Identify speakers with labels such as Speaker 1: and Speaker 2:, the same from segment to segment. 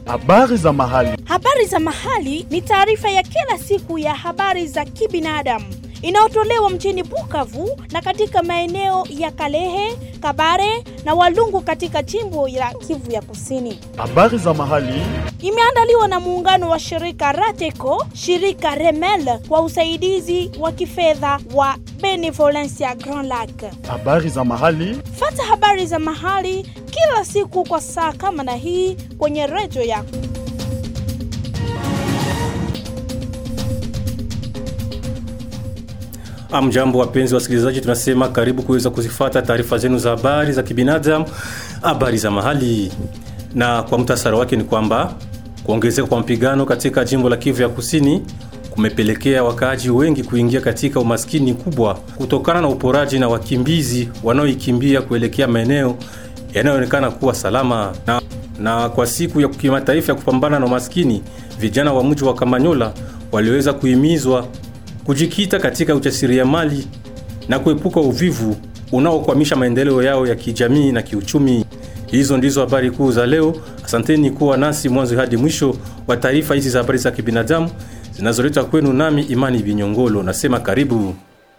Speaker 1: Habari za mahali.
Speaker 2: Habari za mahali ni taarifa ya kila siku ya habari za kibinadamu inayotolewa mjini Bukavu na katika maeneo ya Kalehe, Kabare na Walungu katika jimbo la Kivu ya Kusini.
Speaker 1: Habari za mahali.
Speaker 2: Imeandaliwa na muungano wa shirika Rateco, shirika Remel kwa usaidizi wa kifedha wa Benevolencia Grand Lac.
Speaker 1: Habari za mahali.
Speaker 2: Fata habari za mahali kila siku kwa saa kama na hii kwenye redio yako.
Speaker 3: Amjambo, wapenzi wasikilizaji, tunasema karibu kuweza kuzifata taarifa zenu za habari za kibinadamu, habari za mahali. Na kwa mtasara wake ni kwamba kuongezeka kwa mapigano katika jimbo la Kivu ya Kusini kumepelekea wakaaji wengi kuingia katika umaskini kubwa kutokana na uporaji na wakimbizi wanaoikimbia kuelekea maeneo yanayoonekana kuwa salama. Na, na kwa siku ya kimataifa ya kupambana na umaskini, vijana wa mji wa Kamanyola waliweza kuhimizwa kujikita katika ujasiriamali na kuepuka uvivu unaokwamisha maendeleo yao ya kijamii na kiuchumi. Hizo ndizo habari kuu za leo. Asanteni kuwa nasi mwanzo hadi mwisho wa taarifa hizi za habari za kibinadamu zinazoletwa kwenu nami Imani Binyongolo. Nasema karibu.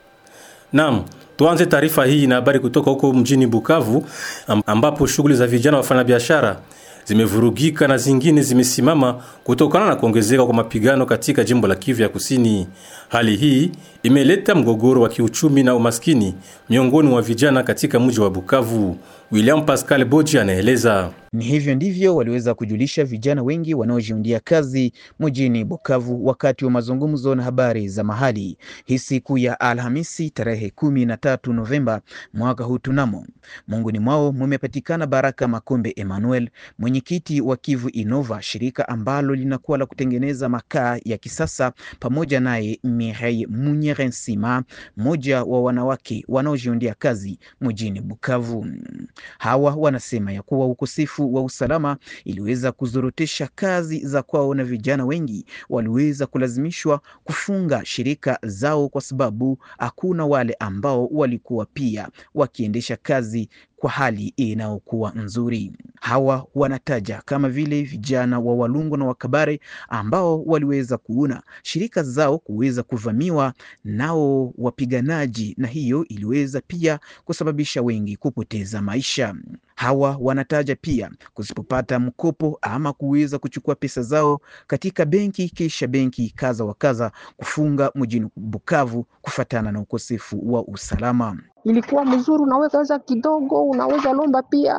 Speaker 3: Naam, tuanze taarifa hii na habari kutoka huko mjini Bukavu ambapo shughuli za vijana wafanyabiashara zimevurugika na zingine zimesimama kutokana na kuongezeka kwa mapigano katika jimbo la Kivu ya Kusini. Hali hii imeleta mgogoro wa kiuchumi na umaskini miongoni mwa vijana katika mji wa Bukavu. William Pascal Boji anaeleza.
Speaker 4: Ni hivyo ndivyo waliweza kujulisha vijana wengi wanaojiundia kazi mjini Bukavu wakati wa mazungumzo na habari za mahali hii siku ya Alhamisi tarehe kumi na tatu Novemba mwaka huu. Tunamo munguni mwao mumepatikana Baraka Makombe Emmanuel, mwenyekiti wa Kivu Innova, shirika ambalo linakuwa la kutengeneza makaa ya kisasa, pamoja naye Mirei Munyerensima, mmoja wa wanawake wanaojiundia kazi mjini Bukavu. Hawa wanasema ya kuwa ukosefu wa usalama iliweza kuzorotesha kazi za kwao na vijana wengi waliweza kulazimishwa kufunga shirika zao kwa sababu hakuna wale ambao walikuwa pia wakiendesha kazi kwa hali inayokuwa nzuri. Hawa wanataja kama vile vijana wa Walungu na Wakabare ambao waliweza kuona shirika zao kuweza kuvamiwa nao wapiganaji, na hiyo iliweza pia kusababisha wengi kupoteza maisha. Hawa wanataja pia kusipopata mkopo ama kuweza kuchukua pesa zao katika benki, kisha benki kaza wa kaza kufunga mjini Bukavu kufatana na ukosefu wa usalama.
Speaker 5: Ilikuwa mzuri, unaweza kidogo, unaweza lomba pia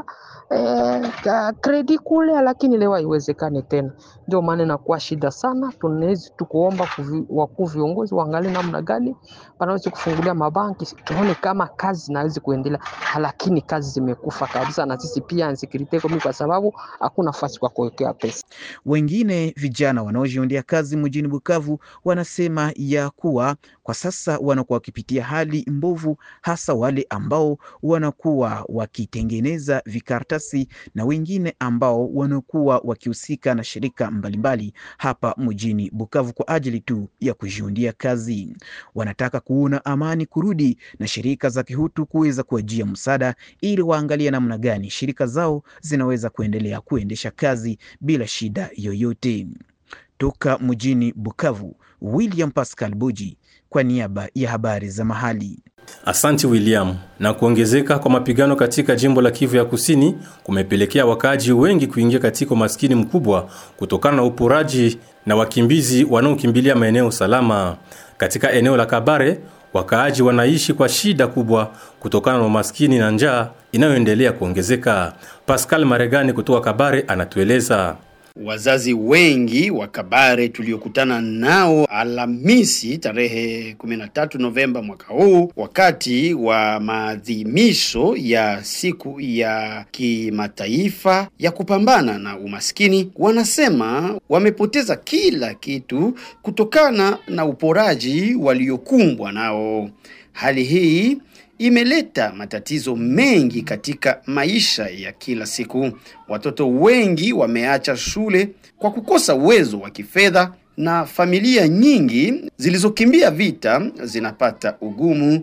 Speaker 5: eh, kredi kule, lakini leo haiwezekani tena. Ndio maana inakuwa shida sana. Tunawezi tukuomba wakuu viongozi waangalie namna gani wanaweza kufungulia mabanki, tuone kama kazi zinaweza kuendelea, lakini kazi zimekufa kabisa, na sisi pia insecurity kwa sababu hakuna nafasi kwa kuwekea pesa.
Speaker 4: Wengine vijana wanaojiundia kazi mjini Bukavu wanasema ya kuwa kwa sasa wanakuwa wakipitia hali mbovu, hasa wale ambao wanakuwa wakitengeneza vikaratasi na wengine ambao wanakuwa wakihusika na shirika mbalimbali hapa mjini Bukavu kwa ajili tu ya kujiundia kazi. Wanataka kuona amani kurudi na shirika za kihutu kuweza kuajia msaada ili waangalie namna gani shirika zao zinaweza kuendelea kuendesha kazi bila shida yoyote. Toka mjini Bukavu, William Pascal Buji kwa niaba ya habari za mahali.
Speaker 3: Asanti William. Na kuongezeka kwa mapigano katika jimbo la Kivu ya Kusini kumepelekea wakaaji wengi kuingia katika umaskini mkubwa kutokana na uporaji na wakimbizi wanaokimbilia maeneo salama. Katika eneo la Kabare, wakaaji wanaishi kwa shida kubwa kutokana na umaskini na njaa inayoendelea kuongezeka. Pascal Maregani kutoka Kabare anatueleza.
Speaker 6: Wazazi wengi wa Kabare tuliokutana nao Alhamisi tarehe 13 Novemba mwaka huu wakati wa maadhimisho ya siku ya kimataifa ya kupambana na umaskini, wanasema wamepoteza kila kitu kutokana na uporaji waliokumbwa nao. Hali hii imeleta matatizo mengi katika maisha ya kila siku. Watoto wengi wameacha shule kwa kukosa uwezo wa kifedha na familia nyingi zilizokimbia vita zinapata ugumu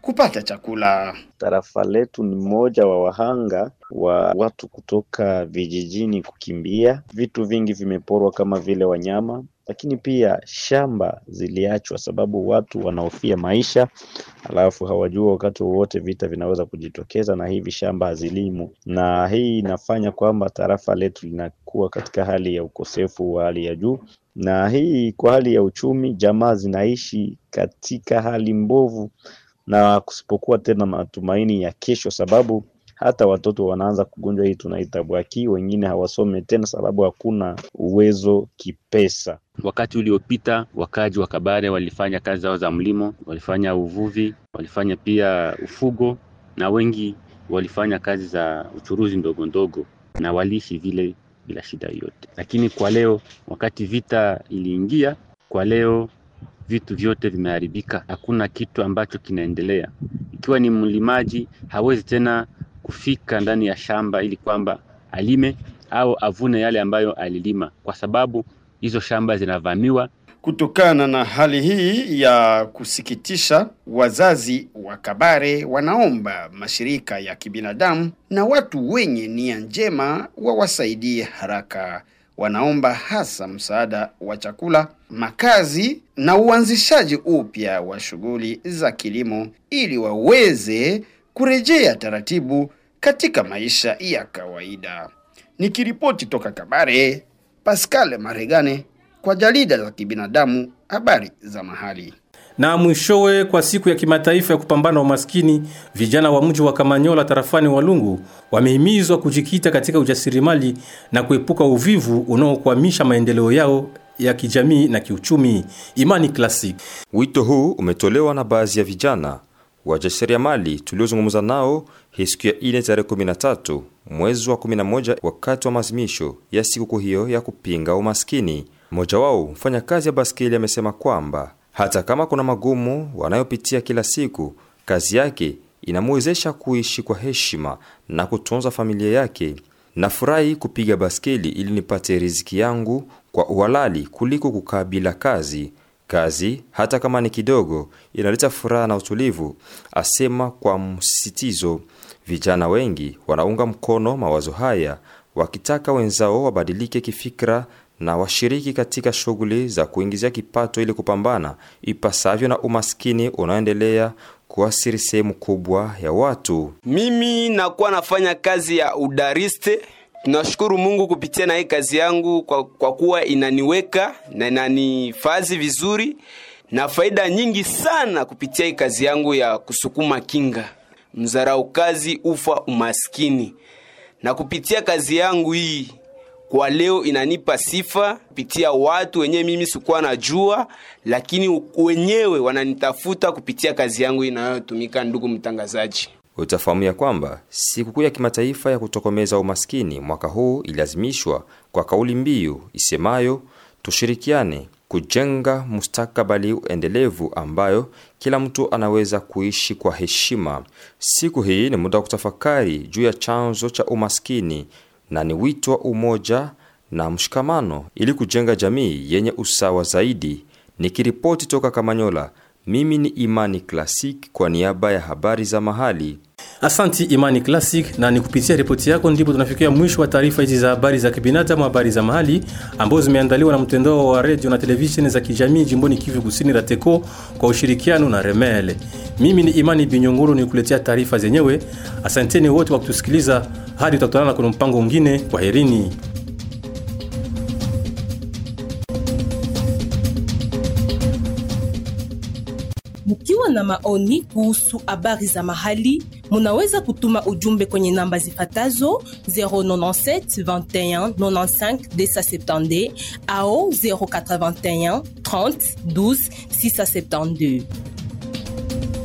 Speaker 6: kupata chakula.
Speaker 7: Tarafa letu ni mmoja wa wahanga wa watu kutoka vijijini kukimbia. Vitu vingi vimeporwa kama vile wanyama, lakini pia shamba ziliachwa sababu watu wanahofia maisha, alafu hawajua wakati wowote vita vinaweza kujitokeza, na hivi shamba hazilimu, na hii inafanya kwamba tarafa letu linakuwa katika hali ya ukosefu wa hali ya juu, na hii kwa hali ya uchumi, jamaa zinaishi katika hali mbovu na kusipokuwa tena matumaini ya kesho, sababu hata watoto wanaanza kugonjwa hii tunaita bwaki. Wengine hawasome tena sababu hakuna uwezo kipesa.
Speaker 8: Wakati uliopita wakaji wa Kabare walifanya kazi zao za mlimo, walifanya uvuvi, walifanya pia ufugo, na wengi walifanya kazi za uchuruzi ndogo ndogo, na waliishi vile bila shida yoyote. Lakini kwa leo, wakati vita iliingia, kwa leo vitu vyote vimeharibika, hakuna kitu ambacho kinaendelea. Ikiwa ni mlimaji, hawezi tena kufika ndani ya shamba ili kwamba alime au avune yale ambayo alilima, kwa sababu hizo shamba zinavamiwa.
Speaker 6: Kutokana na hali hii ya kusikitisha, wazazi wa Kabare wanaomba mashirika ya kibinadamu na watu wenye nia njema wawasaidie haraka. Wanaomba hasa msaada wa chakula, makazi na uanzishaji upya wa shughuli za kilimo ili waweze kurejea taratibu katika maisha ya kawaida. Nikiripoti toka Kabare, Pascal Maregane kwa jarida la kibinadamu habari za mahali.
Speaker 3: Na mwishowe, kwa siku ya kimataifa ya kupambana na umaskini, vijana wa mji wa Kamanyola tarafani Walungu wamehimizwa kujikita katika ujasiriamali na kuepuka uvivu unaokwamisha maendeleo yao ya kijamii na kiuchumi. Imani Classic.
Speaker 9: Wito huu umetolewa na baadhi ya vijana wajasiriamali tuliozungumza nao hii siku ya ine tarehe 13 mwezi wa 11 wakati wa maadhimisho ya sikukuu hiyo ya kupinga umaskini. Mmoja wao mfanyakazi ya baskeli amesema kwamba hata kama kuna magumu wanayopitia kila siku, kazi yake inamwezesha kuishi kwa heshima na kutunza familia yake. Nafurahi kupiga baskeli ili nipate riziki yangu kwa uhalali kuliko kukaa bila kazi. Kazi hata kama ni kidogo inaleta furaha na utulivu, asema kwa msisitizo. Vijana wengi wanaunga mkono mawazo haya, wakitaka wenzao wabadilike kifikra na washiriki katika shughuli za kuingizia kipato ili kupambana ipasavyo na umaskini unaoendelea kuasiri sehemu kubwa ya watu.
Speaker 10: Mimi nakuwa nafanya kazi ya udariste. Tunashukuru Mungu kupitia na hii kazi yangu kwa, kwa kuwa inaniweka na inanifazi vizuri na faida nyingi sana kupitia hii kazi yangu ya kusukuma kinga. Mzarau kazi ufa umaskini, na kupitia kazi yangu hii kwa leo inanipa sifa kupitia watu wenyewe mimi sikuwa najua, lakini wenyewe wananitafuta kupitia kazi yangu inayotumika. Ndugu mtangazaji,
Speaker 9: Utafahamu ya kwamba sikukuu ya kimataifa ya kutokomeza umaskini mwaka huu iliazimishwa kwa kauli mbiu isemayo tushirikiane kujenga mustakabali endelevu ambayo kila mtu anaweza kuishi kwa heshima. Siku hii ni muda wa kutafakari juu ya chanzo cha umaskini na ni wito wa umoja na mshikamano ili kujenga jamii yenye usawa zaidi. Nikiripoti toka Kamanyola, mimi ni Imani Classic kwa niaba ya habari za mahali.
Speaker 3: Asanti Imani Classic, na ni kupitia ripoti yako ndipo tunafikia mwisho wa taarifa hizi za habari za kibinadamu, habari za mahali ambazo zimeandaliwa na mtandao wa redio na televisheni za kijamii jimboni Kivu Kusini, RATECO kwa ushirikiano na Remele. Mimi ni Imani Binyongoro nikuletea taarifa zenyewe. Asanteni wote kwa kutusikiliza, hadi tutakutana kwenye mpango mwingine. Kwaherini.
Speaker 11: Mkiwa na maoni kuhusu habari za mahali, munaweza kutuma ujumbe kwenye namba zifatazo 097 21 95 270 au 081 30 12 672.